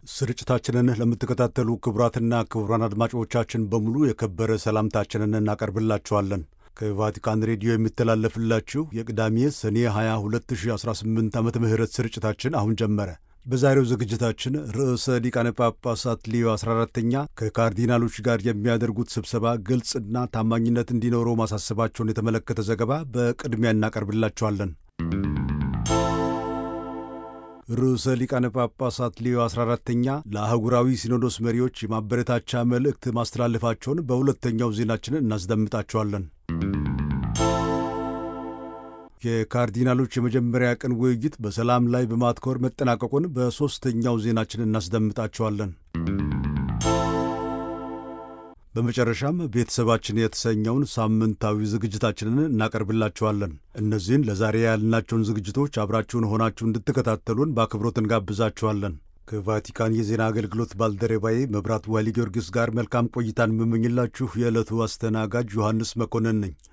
ስርጭታችንን ለምትከታተሉ ክቡራትና ክቡራን አድማጮቻችን በሙሉ የከበረ ሰላምታችንን እናቀርብላችኋለን። ከቫቲካን ሬዲዮ የሚተላለፍላችሁ የቅዳሜ ሰኔ 22 2018 ዓመተ ምህረት ስርጭታችን አሁን ጀመረ። በዛሬው ዝግጅታችን ርዕሰ ሊቃነ ጳጳሳት ሊዮ 14ተኛ ከካርዲናሎች ጋር የሚያደርጉት ስብሰባ ግልጽና ታማኝነት እንዲኖረው ማሳሰባቸውን የተመለከተ ዘገባ በቅድሚያ እናቀርብላችኋለን። ርዕሰ ሊቃነ ጳጳሳት ሊዮ 14ተኛ ለአህጉራዊ ሲኖዶስ መሪዎች የማበረታቻ መልእክት ማስተላለፋቸውን በሁለተኛው ዜናችን እናስደምጣቸዋለን። የካርዲናሎች የመጀመሪያ ቀን ውይይት በሰላም ላይ በማትኮር መጠናቀቁን በሦስተኛው ዜናችን እናስደምጣቸዋለን። በመጨረሻም ቤተሰባችን የተሰኘውን ሳምንታዊ ዝግጅታችንን እናቀርብላችኋለን። እነዚህን ለዛሬ ያልናቸውን ዝግጅቶች አብራችሁን ሆናችሁ እንድትከታተሉን በአክብሮት እንጋብዛችኋለን። ከቫቲካን የዜና አገልግሎት ባልደረባዬ መብራት ዋሊ ጊዮርጊስ ጋር መልካም ቆይታን የምመኝላችሁ የዕለቱ አስተናጋጅ ዮሐንስ መኮንን ነኝ።